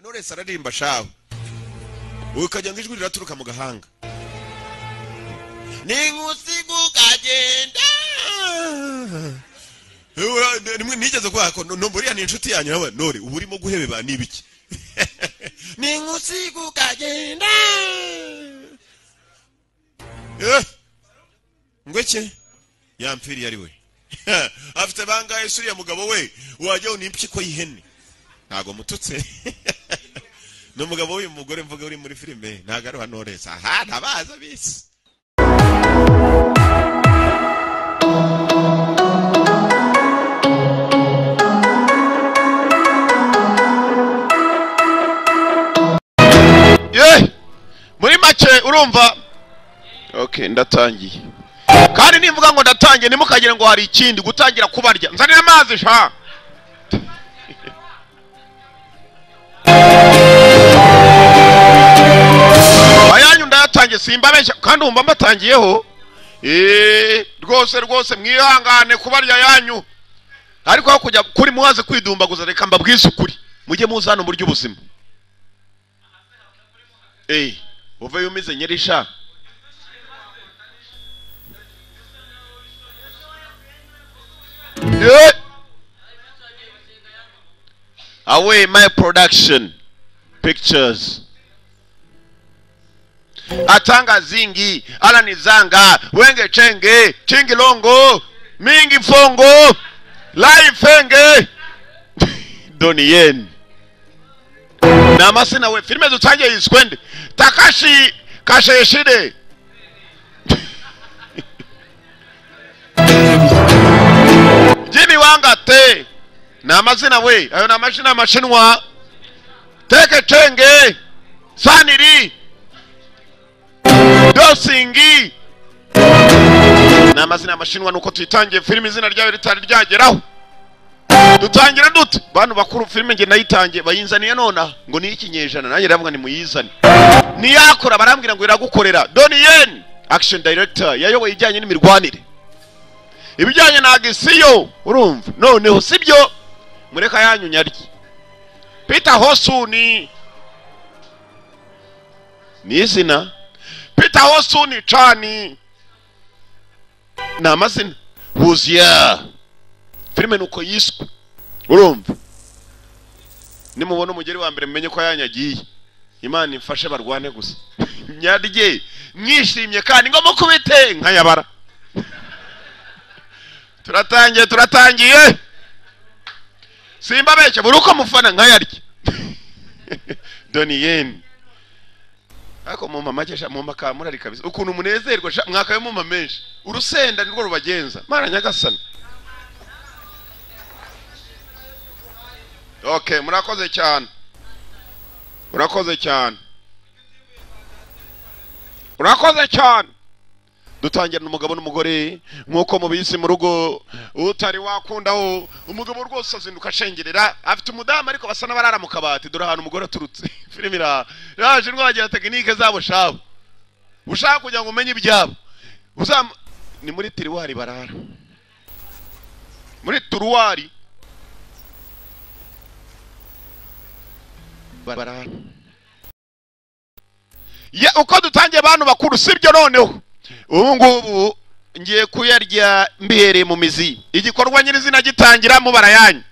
knowless araririmba shawe ukajya ngo ijwi riraturuka mu gahanga ni nk'usiga ukagenda rimwe nigeze kubaka uriya ni inshuti yanyu nawe nore uba urimo guhebeba ni ibiki ni nk'usiga ukagenda ngweke yampfiriye ari we afite bangahe suriya mugabo we wajyaho n'impyiko y'ihene ntabwo mututse ni umugabo w'uyu mugore mvuga uri muri filime ntabwo ari wa noresi aha ntabaza bisi muri make urumva ok ndatangiye kandi nimvuga ngo ndatangiye ntimukagire ngo hari ikindi gutangira kubarya nzanira amazi sha ayanyu ndayatangiye simbabeshya kandi wumva mbatangiyeho eee rwose rwose mwihangane kubarya yanyu ariko aho kujya kuri muhaze kwidumbaguza reka mbabwize ukuri mujye muza hano murya ubuzima eee uvuye umeze nyirisha Yeah. Away my production pictures atanga zingi alani zanga wenge chenge chingi longo mingi fongo lai fenge doni yen na masina we filime dutangiye izwende takashi kasheshide jimi wanga te ni amazina we ayo ni amazina y'amashinwa teke cenge saniri dosingi ni amazina y'amashinwa nuko tuyitangiye filime izina ryayo ritari ryageraho dutangira dute bantu bakuru filime nge nayitangiye bayinzaniye nonaha ngo ni y'ikinyejana nanjye ndavuga ni muyizane niyakora barambwira ngo iragukorera doni yeni action director yayoboye ijyanye n'imirwanire ibijyanye ntabwo isiyo urumva noneho sibyo mureka yanyu nyarye peter hosuni ni izina peter hosuni cani ni amazina wuzuya filime ni uko yiswe urumva nimubona umugeri wa mbere mumenye ko yanyu agiye imana imfashe barwane gusa nyarye mwishimye kandi ngo mukubite nkayabara turatangiye turatangiye simba beshya buri uko mufana nkayarya doni yeni ariko mu mama cyesha mu maka murari kabisa ukuntu munezerwa sha mwaka mu mama menshi urusenda nirwo rubagenza mara nyagasana okay murakoze cyane murakoze cyane murakoze cyane dutangira umugabo n'umugore nk'uko mubizi mu rugo utari wakundaho umugabo rwose azinduka ashengerera afite umudamu ariko basa n'abarara mu kabati dore ahantu umugore aturutse filime iraha yaje ndwagira tekinike zabo shabo ushaka kugira ngo umenye ibyabo ni muri tiruwari barara muri turuwari barara uko dutangiye abantu bakuru sibyo noneho ubu ngubu ngiye kuyarya mbihereye mu mizi igikorwa nyirizina gitangira mubara yanyu